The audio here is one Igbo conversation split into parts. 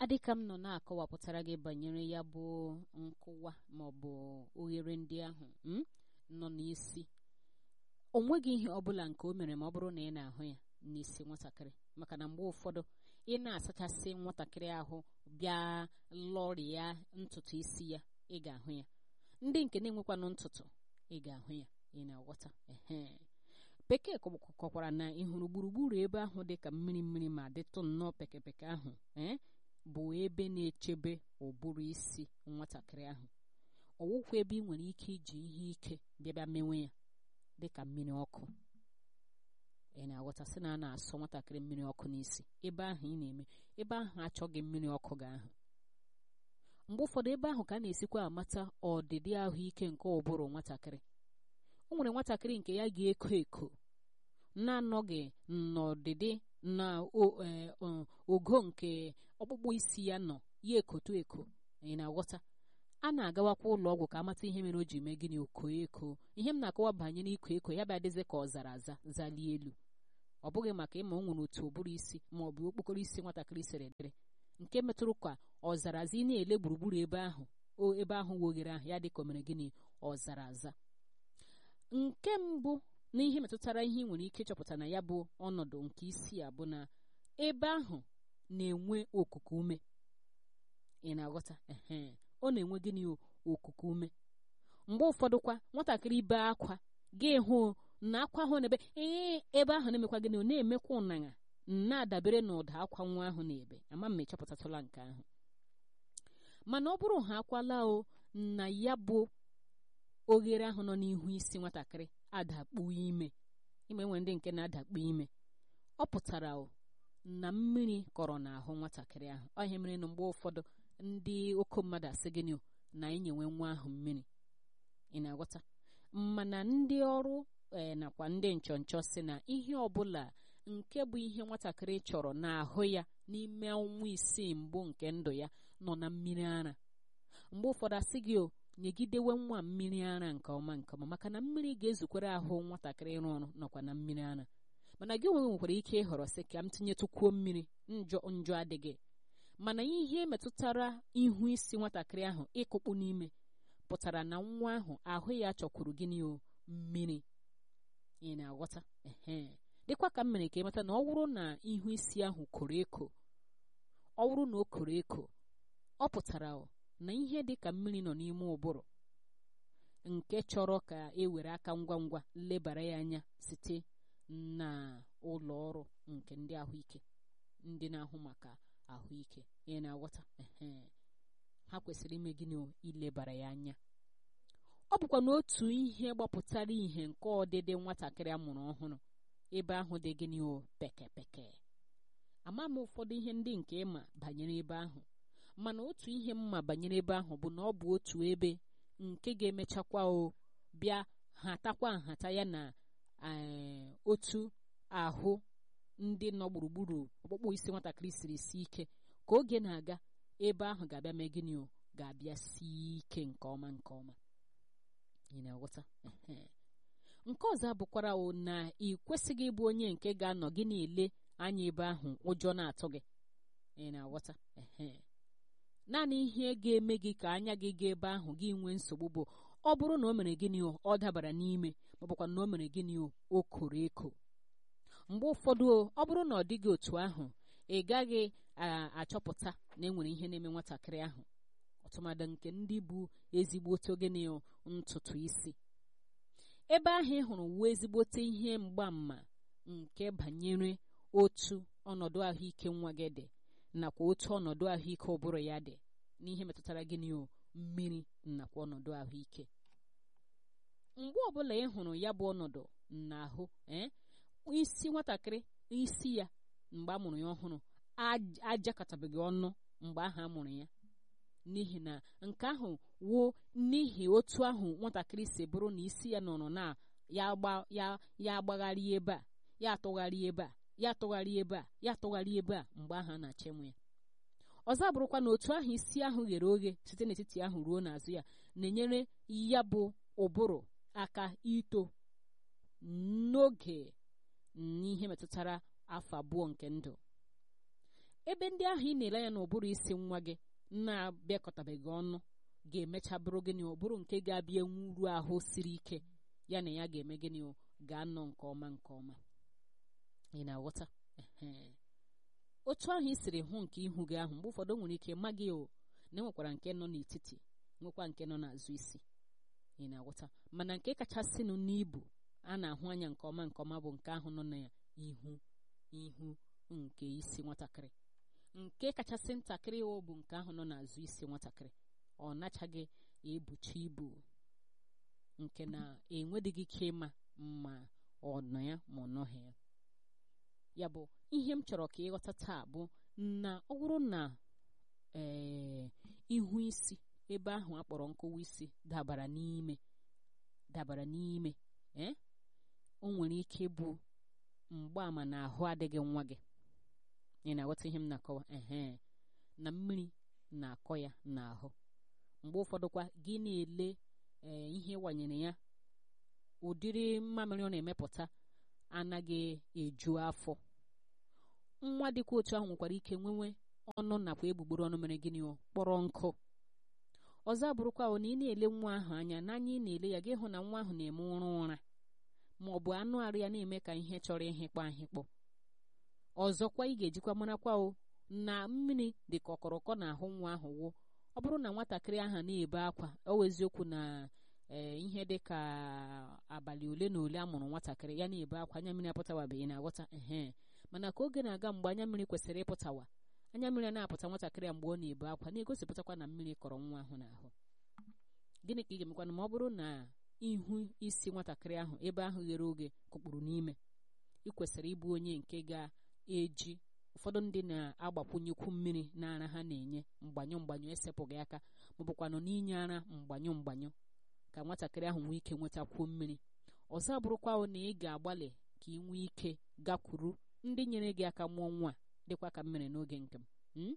adịka m nọ na-akọwapụtara gị banyere ya bụ nkụwa maọbụ oghere ndị ahụ m nọ n'isi o nweghị ihe ọbụla nke o mere ma ọ bụrụ na ị na-ahụ ya n'isi nwatakịrị maka na mgbe ụfọdụ ị na-asachasị nwatakịrị ahụ bịa lọrịa ntutu isi ya ị ga-ahụ ya ndị nke na-enwekwanụ ntutu ị ga-ahụ ya ị na-aghọta ehe bekee kọkwara na ị hụrụ gburugburu ebe ahụ dị ka mmiri mmiri ma dịtụ nnọọ pekepeke ahụ ee bụ ebe na-echebe ụbụrụ isi nwatakịrị ahụ ọwụkwa ebe ị nwere ike iji ihe ike bịabịa mewe ya dịka mmiri ọkụ ị na-aghọta sị na a na-asọ nwatakịrị mmiri ọkụ n'isi ebe ahụ ị na-eme ebe ahụ achọghị mmiri ọkụ ga ahụ mgbe ụfọdụ ebe ahụ ka a na-esikwa amata ọdịdị ahụike nke ụbụrụ nwatakịrị o nwere nwatakịrị nke ya ga-eko eko na-anọghị n'ọdịdị na ogo nke ọkpụkpụ isi ya nọ ya ekotu eko ị na-aghọta a na-agawakwa ụlọ ọgwụ ka amata ihe mere o ji mee gịnị oko eko ihe m na-akọwa banyere iko eko ya bịa dịzi ka ọ zara aza zalie elu ọ bụghị maka ịma o nwere otu ụbụrụ isi ma ọ bụ okpokoro isi nwatakịrị siri dịrị nke metụrụ ka ọzara aza ị na-ele gburugburu ebe ahụ o ebe ahụ woghere ahụ ya dị ka o mere gịnị ọzara aza nke mbụ na ihe metụtara ihe ị nwere ike ịchọpụta na ya bụ ọnọdụ nke isi a bụ na ebe ahụ na-enwe okuku ume ị na-aghọta ehe ọ na-enwe gịnị okuku ume mgbe ụfọdụkwa nwatakịrị bee akwa gị hụ na akwa ahụ na-ebe ee ebe ahụ na-emekwa gịnị na-emekwa ụnanya na-adabere na ụda akwa nwa ahụ na-ebe ama m echọpụtatụla nke ahụ mana ọ bụrụ ha akwala o na ya bụ oghere ahụ nọ n'ihu isi nwatakịrị adakpu ime ime nwe ndị nke na-adakpu ime ọ pụtara o na mmiri kọrọ n'ahụ nwatakịrị ahụ ọ ihe mere na mgbe ụfọdụ ndị oke mmadụ asị gịnị na enyewe nwa ahụ mmiri ị na-aghọta mana ndị ọrụ ee nakwa ndị nchọnchọ si na ihe ọbụla nke bụ ihe nwatakịrị chọrọ n'ahụ ya n'ime ọnwa isii mbụ nke ndụ ya nọ na mmiri ara mgbe ụfọdụ asị gị o nyegidewe nwa mmiri ara nke ọma nke ọma maka na mmiri ga-ezukwere ahụ nwatakịrị ịrụ ọrụ nọkwa na mmiri ara mana gị onwe nwekwara ike ịhọrọ sị ka m tinyetụkwuo mmiri njọ njọ adịghị mana ihe metụtara ihu isi nwatakịrị ahụ ịkụkpụ n'ime pụtara na nwa ahụ ahụ ya chọkwuru gịnị o mmiri ị na-aghọta ehe dịkwa ka m mere ka ịmata na ọ bụrụ na ihu isi ahụ koro eko ọ bụrụ na o koro eko ọ pụtara na ihe dị ka mmiri nọ n'ime ụbụrụ nke chọrọ ka e were aka ngwa ngwa lebara ya anya site na ụlọ ọrụ nke ndị ahụike ndị na-ahụ maka ahụike ị na-aghọta ha kwesịrị ime gịnị ilebara ya anya ọ bụkwa n'otu ihe gbapụtara ihe nke ọdịdị nwatakịrị a mụrụ ọhụrụ ebe ahụ dị gịnị o pekepeke ama m ụfọdụ ihe ndị nke ịma banyere ebe ahụ mana otu ihe mma banyere ebe ahụ bụ na ọ bụ otu ebe nke ga-emechakwa o bịa hatakwa nhata ya na otu ahụ ndị nọ gburugburu ọkpụkpụ isi nwatakịrị siri si ike ka oge na-aga ebe ahụ ga-abịa mee gịnị o ga-abịa sie ike nke ọma nke ọma ị na-aghọta nke ọzọ abụkwara o na ị kwesịghị ịbụ onye nke ga-anọ gị na-ele anya ebe ahụ ụjọ na-atụ gị ị na-aghọta naanị ihe ga-eme gị ka anya gị gaa ebe ahụ gị nwee nsogbu bụ ọ bụrụ na o mere gịnị o ọ dabara n'ime ma ọ bụkwa na o mere gịnị o o koro eko mgbe ụfọdụ ọ bụrụ na ọ dịghị otu ahụ ị gaghị achọpụta na e nwere ihe na-eme nwatakịrị ahụ ọtụmadụ nke ndị bụ ezigbote ogene ntutu isi ebe ahụ ị hụrụ wuo ezigbote ihe mgbaàmà nke banyere otu ọnọdụ ahụike nwa gị dị nakwa otu ọnọdụ ahụike ụbụrụ ya dị n'ihe metụtara gịnị o mmiri nakwa ọnọdụ ahụike mgbe ọbụla ị hụrụ ya bụ ọnọdụ n'ahụ ee isi nwatakịrị isi ya mgbe a mụrụ ya ọhụrụ ajakọtabeghị ọnụ mgbe ahụ a mụrụ ya n'ihi na nke ahụ wuo n'ihi otu ahụ nwatakịrị si bụrụ na isi ya nọrọ na ya ya agbagharị ebe a ya atụgharị ebe a ya atụgharị ebe a ya atụgharị ebe a mgbe ahụ a na-achịmụ ya ọzọ bụrụkwa na otu ahụ isi ahụ ghere oghe site n'etiti ahụ ruo n'azụ ya na-enyere ya bụ ụbụrụ aka ito n'oge n'ihe metụtara afọ abụọ nke ndụ ebe ndị ahụ ị na-ele ya n'ụbụrụ isi nwa gị na-abịakọtabeghị ọnụ ga-emecha bụrụ gịnị ụbụrụ nke ga-abịa nwuru ahụ siri ike ya na ya ga-eme gịnị ga-anọ nke ọma nke ọma ị na-aghọta otu ahụ i siri hụ nke ihu gị ahụ mgbe ụfọdụ nwere ike ma gị o na enwekwara nke nọ n'etiti nwekwa nke nọ n'azụ isi ị na-aghọta mana nke kachasịnụ n'ibu a na-ahụ anya nke ọma nke ọma bụ nke ahụ nọ na ihu ihu nke isi nwatakịrị nke kachasị ntakịrị o bụ nke ahụ nọ n'azụ isi nwatakịrị ọ nachaghị ebucha ibu nke na enwedịghị ike ịma ma ọ nọ ya ma ọ nọghị ya ya bụ ihe m chọrọ ka ịghọta taa bụ na ọ bụrụ na ee ihu isi ebe ahụ akpọrọ nkụwa isi dabara n'ime dabara n'ime ee o nwere ike ịbụ mgbaàmà na ahụ adịghị nwa gị ị na-aghọta ihe m na-akọwa ehe na mmiri na-akọ ya n'ahụ mgbe ụfọdụkwa gị na-ele ee ihe wanyere ya ụdịrị mmamịrị ọ na-emepụta anaghị eju afọ nwa dịkwa otu ahụ nwekwara ike nwenwe ọnụ nakwa egbugbere ọnụ mere gịnị kpọrọ nkụ ọzọ abụrụkwa na ị na-ele nwa ahụ anya n'anya ị na-ele ya gị hụ na nwa ahụ na-eme ụra ụra ma ọ bụ anụ arụ ya na-eme ka ihe chọrọ ihịkpọ ahịkpọ ọzọkwa ị ga-ejikwa marakwa o na mmiri dị ka ọkọrọkọ na-ahụ nwa ahụ wụ ọ bụrụ na nwatakịrị ahụ na-ebe akwa o eziokwu na ee ihe dị ka abalị ole na ole a mụrụ nwatakịrị ya na-ebe akwa anya mmiri apụtawabeghị na-aghọta ehe mana ka oge na-aga mgbe anya mmiri kwesịrị ịpụtawa anya mmiri na-apụta nwatakịrị mgbe ọ na-ebe akwa na-egosipụtakwa na mmiri kọrọ nwa ahụ n'ahụ gịnị ka ị ga-emekwana ma ọ bụrụ na ihu isi nwatakịrị ahụ ebe ahụ ghere oge kụkpụrụ n'ime ị kwesịrị ịbụ onye nke ga-eji ụfọdụ ndị na-agbakwunyekwu mmiri n'ara ha na-enye mgbanyụ mgbanyụ esepụghị aka maọbụkwanụ n'inye ara mgbanyụ mgbanyụ ka nwatakịrị ahụ nwee ike nwetakwuo mmiri ọzọ abụrụkwa na ị ga-agbalị ka ị nwee ike gakwuru ndị nyere gị aka mụọ nwa dịkwa ka mmiri n'oge nke m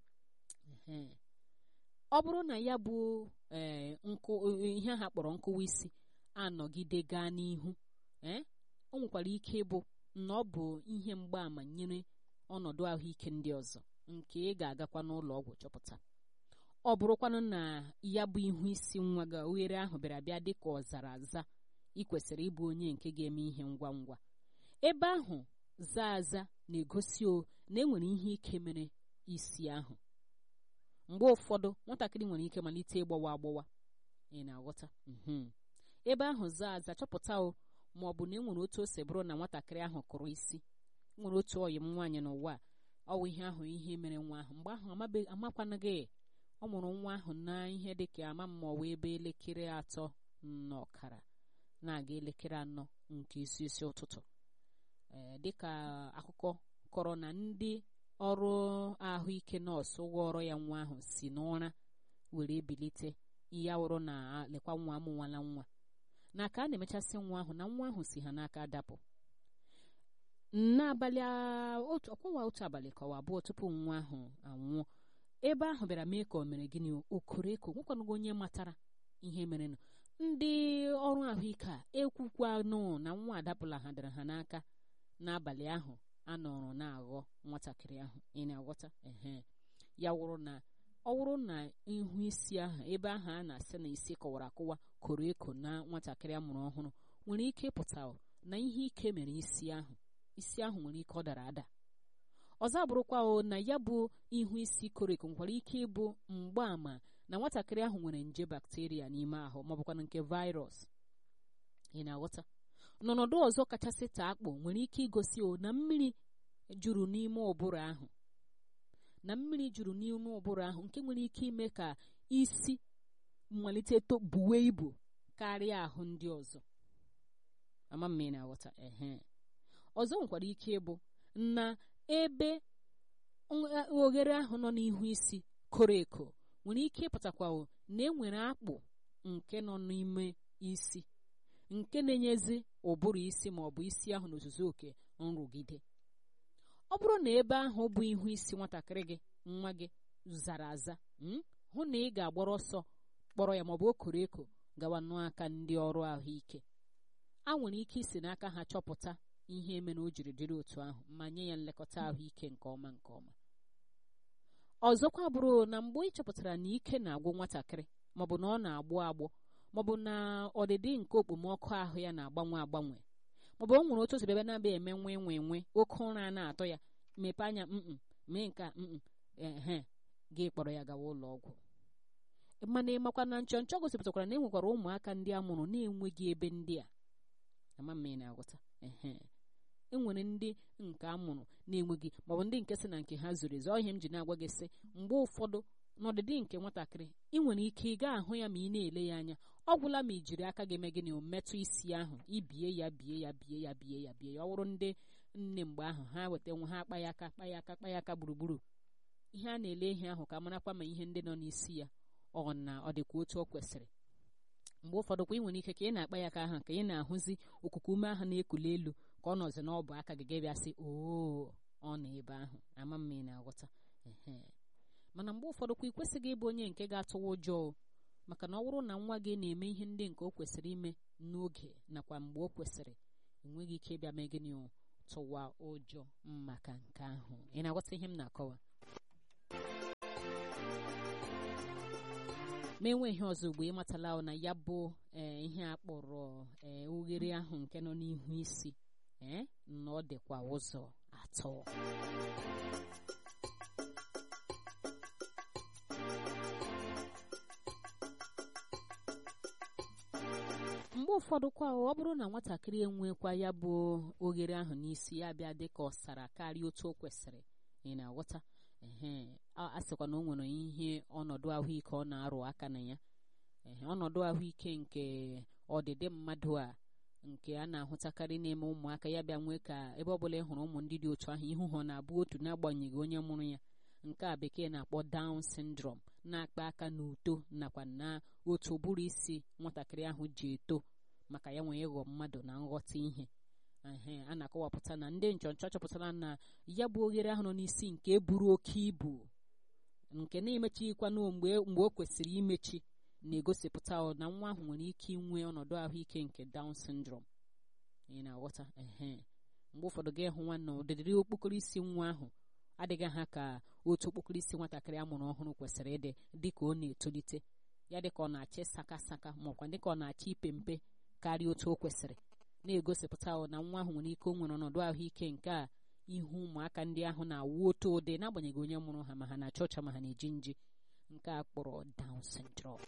ọ bụrụ na ya bụ ee nkụ ihe ha kpọrọ nkụwa isi anọgide gaa n'ihu ee o nwekwara ike ịbụ na ọ bụ ihe mgbaàmà nyere ọnọdụ ahụike ndị ọzọ nke ị ga-agakwa n'ụlọ ọgwụ chọpụta ọ bụrụkwanụ na ya bụ ihu isi nwa gị oghere ahụ bịara bịa dị ka ọ zara aza ị kwesịrị ịbụ onye nke ga-eme ihe ngwa ngwa ebe ahụ zaa aza na-egosi o na enwere ihe ike mere isi ahụ mgbe ụfọdụ nwatakịrị nwere ike malite ịgbawa agbawa ị na-aghọta ebe ahụ zaa aza chọpụta o ma ọ bụ na enwere otu o si bụrụ na nwatakịrị ahụ kụrụ isi nwere otu ọyị m nwaanyị n'ụwa ọ bụ ihe ahụ ihe mere nwa ahụ mgbe ahụ amakwanụghị ọ mụrụ nwa ahụ na ihe dịka ama mma ọwa ebe elekere atọ na ọkara na-aga elekere anọ nke isi isi ụtụtụ ee dịka akụkọ kọrọ na ndị ọrụ ahụike nọọsụ ghọrọ ya nwa ahụ si n'ụra were bilite ya wụrụ na lekwa nwa amụnwala nwa na ka a na-emechasị nwa ahụ na nwa ahụ si ha n'aka dapụ n'abalị ọkwawa otu abalị ka ọ abụọ tupu nwa ahụ anwụọ ebe ahụ bịara mee ka o mere gịnị okoreko nwekwanụgo onye matara ihe merenụ ndị ọrụ ahụike a ekwukwanụ na nwa adapụla ha dara ha n'aka n'abalị ahụ a nọrọ na-aghọ nwatakịrị ahụ ị na-aghọta ehe ya wụrụ na ọ wụrụ na ihu isi ahụ ebe ahụ a na-asị na isi kọwara akụwa koro eko na nwatakịrị a mụrụ ọhụrụ nwere ike ịpụta na ihe ike mere isi ahụ isi ahụ nwere ike ọ dara ada ọzọ abụrụkwa o na ya bụ ihu isi koro eko nwekwara ike ịbụ mgbaàmà na nwatakịrị ahụ nwere nje bakteria n'ime ahụ maọbụkwana nke virus ị na-aghọta n'ọnọdụ ọzọ kachasị taa akpụ nwere ike igosi o na mmiri juru n'ime ụbụrụ ahụ na mmiri juru n'ime ụbụrụ ahụ nke nwere ike ime ka isi mmalite buwe ibu karịa ahụ ndị ọzọ ama mma ị na-aghọta ehe ọzọ nwekwara ike ịbụ na ebe oghere ahụ nọ n'ihu isi koro eko nwere ike ịpụtakwa na enwere akpụ nke nọ n'ime isi nke na-enyezi ụbụrụ isi ma ọ bụ isi ahụ n'ozuzu oke nrụgide ọ bụrụ na ebe ahụ bụ ihu isi nwatakịrị gị nwa gị zara aza hụ na ị ga-agbara ọsọ kpọrọ ya maọbụ okoro eko gawa n'aka ndị ọrụ ahụike a nwere ike isi n'aka ha chọpụta ihe mere o jiri dịrị otu ahụ ma nye ya nlekọta ahụike nke ọma nke ọma ọzọkwa bụrụ na mgbe ị chọpụtara na ike na-agwụ nwatakịrị maọbụ na ọ na-agbụ agbụ maọbụ na ọdịdị nke okpomọkụ ahụ ya na-agbanwe agbanwe maọbụ o nwere otu osi ebe na-abịa eme nwe nwe nwe oke ụra a na-atọ ya mepee anya mm mee nke a mm ehe gị kpọrọ ya gawa ụlọ ọgwụ mana ịmakwa na nchọ nchọ gosipụtakwara na e nwekwara ụmụaka ndị a mụrụ na-enweghị ebe ndị a ama m na-aghọta ehe e nwere ndị nke a mụrụ na-enweghị maọbụ ndị nke sị na nke ha zuru ezu ihe m ji na-agwa gị sị mgbe ụfọdụ n'ọdịdị nke nwatakịrị ị nwere ike ị gaa ahụ ya ma ị na-ele ya anya ọ gwụla ma i jiri aka gị eme gịnị o metụ isi ahụ ibie ya bie ya bie ya bie ya bie ya ọ bụrụ ndị nne mgbe ahụ ha weta nwe ha akpa ya aka kpa ya aka kpa ya aka gburugburu ihe a na-ele ihe ahụ ka marakwa ma ihe ndị nọ n'isi ya ọ na ọ dịkwa otu o kwesịrị mgbe ụfọdụ kwa ị nwere ike ka ị na-akpa ya aka ahụ ka ị na-ahụzi okuku ume ahụ na-ekuli elu ka ọ nọzi n'ọbụ aka gị bịa sị oo ọ nọ ebe ahụ ama mma ị na-aghọta mana mgbe ụfọdụ kwa ị kwesịghị ịbụ onye nke ga-atụwa ụjọ maka na ọ bụrụ na nwa gị na-eme ihe ndị nke o kwesịrị ime n'oge nakwa mgbe o kwesịrị enweghị ike ịbịa mee gịnị tụwa ụjọ maka nke ahụ ị na-aghọta ihe m na-akọwa ma enweghị ọzọ ugbo ịmatala na ya bụ ihe a kpọrọ oghere ahụ nke nọ n'ihu isi na ọ dịkwa ụzọ atọ mgbe ụfọdụ kwa ọ bụrụ na nwatakịrị enwekwa ya bụ oghere ahụ n'isi ya bịa dị ka ọsara karịa otu o kwesịrị ị na-aghọta ee a sịkwa na o nwere ihe ọnọdụ ahụike ọ na-arụ aka na ya ee ọnọdụ ahụike nke ọdịdị mmadụ a nke a na-ahụtakarị n'ime ụmụaka ya bịa nwee ka ebe ọbụla ị hụrụ ụmụ ndị dị otu ahụ ihu ha na-abụ otu n'agbanyeghị onye mụrụ ya nke a bekee na-akpọ Down syndrome na-akpa aka n'uto nakwa na otu ụbụrụ isi nwatakịrị ahụ ji eto maka ya nwee ịghọ mmadụ na nghọta ihe ehe a na-akọwapụta na ndị nchọnchọ chọpụtara na ya bụ oghere ahụ nọ n'isi nke buru oke ibu nke na-emechighịkwanụ mgbe mgbe o kwesịrị imechi na-egosipụta na nwa ahụ nwere ike inwe ọnọdụ ahụike nke Down syndrome ị na-aghọta ehe mgbe ụfọdụ ga-ịhụ nwanne ụdịdị okpokoro isi nwa ahụ adịghị ha ka otu okpokoro isi nwatakịrị a mụrụ ọhụrụ kwesịrị ịdị dịka ọ na-etolite ya dịka ọ na-achị saka saka maọkwa dịka ọ na-achị ipe mpe karịa otu o kwesịrị na-egosipụta na nwa ahụ nwere ike o nwere ọnọdụ ahụike nke a ihu ụmụaka ndị ahụ na-awụ otu ụdị n'agbanyeghị onye mụrụ ha ma ha na-achọ ọcha ma ha na-eji nji nke a kpọrọ Down syndrome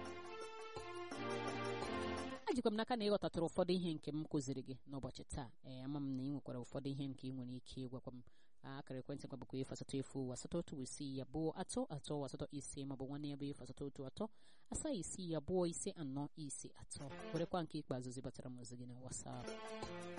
ajikwa m n'aka na ịghọtatụrụ ụfọdụ ihe nke m kụziri gị n'ụbọchị taa ee ama m na ị nwekwara ụfọdụ ihe nke ị nwere ike ịgwakwa m akara ekwentị kwa bụkwa efu asatọ efu asatọ otu isii abụọ atọ atọ asatọ ise maọbụ nwanne ya bụ efu asatọ otu atọ asaa isii abụọ ise anọ ise atọ werekwa nke ikpeazụ zibatara m ozi gị na WhatsApp